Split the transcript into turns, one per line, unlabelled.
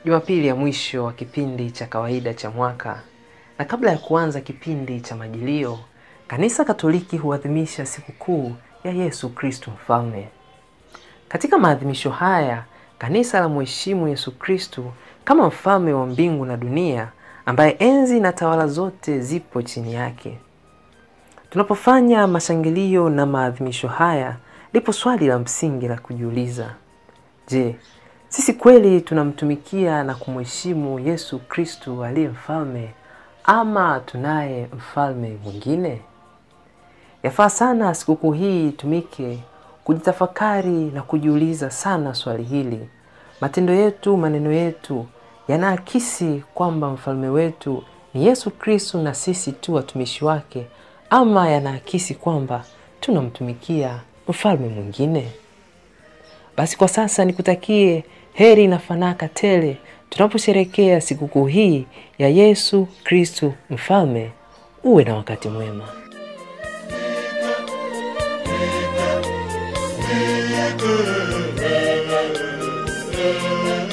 Jumapili ya mwisho wa kipindi cha kawaida cha mwaka, na kabla ya kuanza kipindi cha Majilio, Kanisa Katoliki huadhimisha sikukuu ya Yesu Kristo Mfalme. Katika maadhimisho haya, kanisa la mheshimu Yesu Kristo kama mfalme wa mbingu na dunia, ambaye enzi na tawala zote zipo chini yake. Tunapofanya mashangilio na maadhimisho haya, lipo swali la msingi la kujiuliza: je, sisi kweli tunamtumikia na kumheshimu Yesu Kristo aliye mfalme ama tunaye mfalme mwingine? Yafaa sana sikukuu hii itumike kujitafakari na kujiuliza sana swali hili. Matendo yetu, maneno yetu yanaakisi kwamba mfalme wetu ni Yesu Kristo na sisi tu watumishi wake, ama yanaakisi kwamba tunamtumikia mfalme mwingine? Basi kwa sasa nikutakie heri na fanaka tele tunaposherekea sikukuu hii ya Yesu Kristo Mfalme. Uwe na wakati mwema.
Thank you.